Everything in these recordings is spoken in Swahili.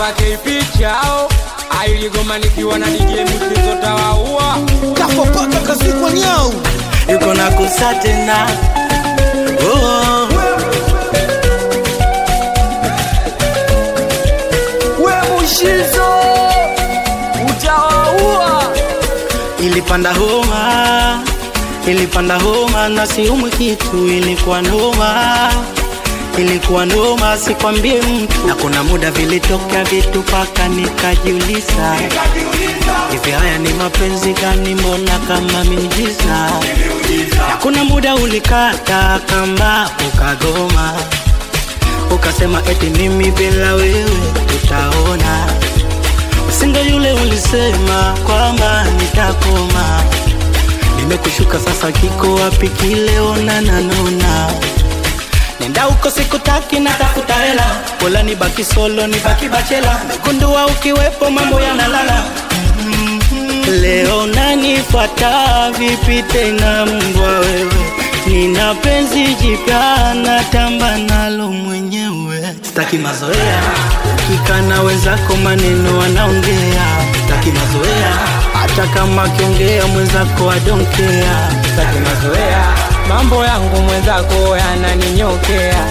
wapake pichao ailigoma nikiwa na DJ mchezo tawaua kafa paka kazikwa nyau yuko na kusa tena oh. we mushizo utawaua ilipanda homa ilipanda homa na siumwi kitu ilikuwa noma ilikuwa noma sikwambie mtu na kuna muda vilitokea vitu paka nikajiuliza hivi haya ni mapenzi gani mbona kama miujiza na kuna muda ulikata kamba ukagoma ukasema eti mimi bila wewe tutaona usingo yule ulisema kwamba nitakoma nimekushuka sasa kiko wapi kile onananona nenda huko sikutaki natafuta hela pola nibaki solo nibaki bachela megundua ukiwepo mambo yanalala leo nanifuata vipi tena mbwa wewe nina penzi jipya natamba nalo mwenyewe sitaki mazoea ukikana wenzako maneno wanaongea sitaki mazoea hata kama akiongea mwenzako adonkea sitaki mazoea mambo yangu mwenzako yananinyokea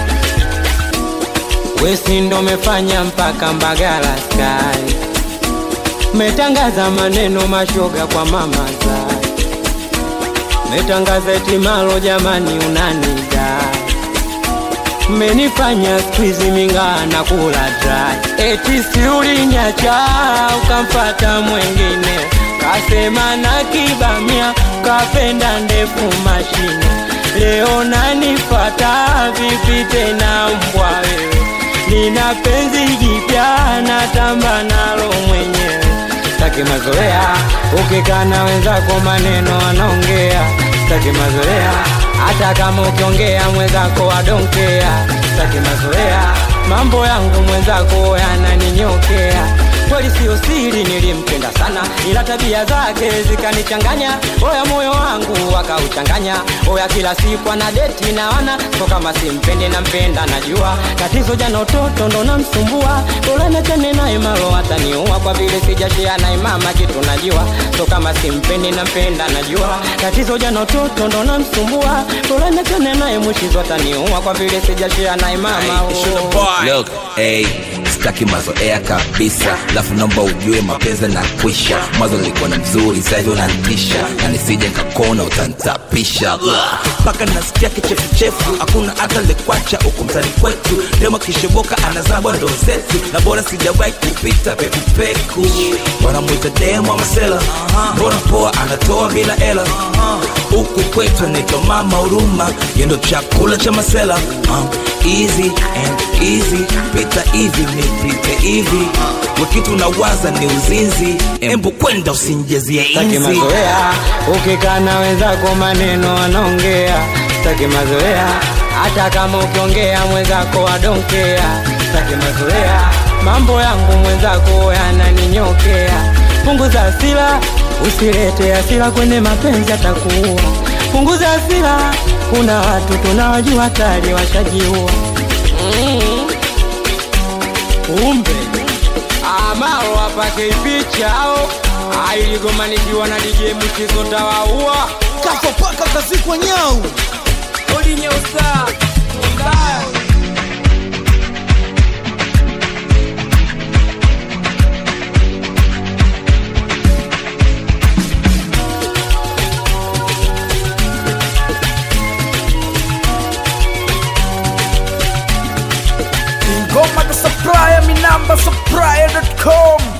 wesi ndo mefanya mpaka mbagala sky metangaza maneno mashoga kwa mama zai metangaza etimalo jamani unanida menifanya skwizi mingaa na kula dry eti siulinyacha ukampata mwengine kasema na kibamia kapenda ndefu mashine leo nanifata vipi tena mbwa wewe nina penzi jipya natamba nalo mwenyewe sitaki mazoea ukikana wenzako maneno wanaongea sitaki mazoea hata kama ukiongea mwenzako adonkea sitaki mazoea mambo yangu mwenzako yananinyokea kweli siyo siri nilimpenda sana ila tabia zake zikanichanganya oya moyo wangu wakauchanganya oya kila siku ana deti na wana so kama simpendi nampenda najua tatizo jana utoto ndo namsumbua ulenachane naye malo ataniua kwa vile sijashia naye mama kitu najua so kama simpendi nampenda najua tatizo jana utoto ndo namsumbua ulenachane naye mwishizo ataniua kwa vile sijashia naye mama oh. Look, hey, sitaki mazoea kabisa lafu naomba ujue mapenzi na kwisha mwanzo nilikuwa na mzuri sahivi unanitisha na nisije nkakona utantapisha mpaka nasikia kichefuchefu hakuna hata lekwacha huku mtani kwetu demo kisheboka anazabwa ndo zetu na bora sijawahi kupita pekupeku wanamwita demo masela mbona poa anatoa bila hela huku kwetu anaitwa mama huruma yendo chakula cha masela uh, easy and easy pita hivi nipite hivi wakitu nawaza ni uzinzi embu kwenda usinjezie Sitaki inzi mazoea ukikana wenzako maneno wanaongea sitaki mazoea hata kama ukiongea mwenzako adonkea sitaki mazoea mambo yangu mwenzako yananinyokea punguza hasira usilete hasira kwenye mapenzi atakuua punguza hasira kuna watu tunawajua tayari washajiua mm. umbe amalo apake pichao ailigomanikiwa na DJ mchezo tawaua kafa paka kazikwa nyau odi nyeusa mbaya ngoma za supplier mi namba supplier.com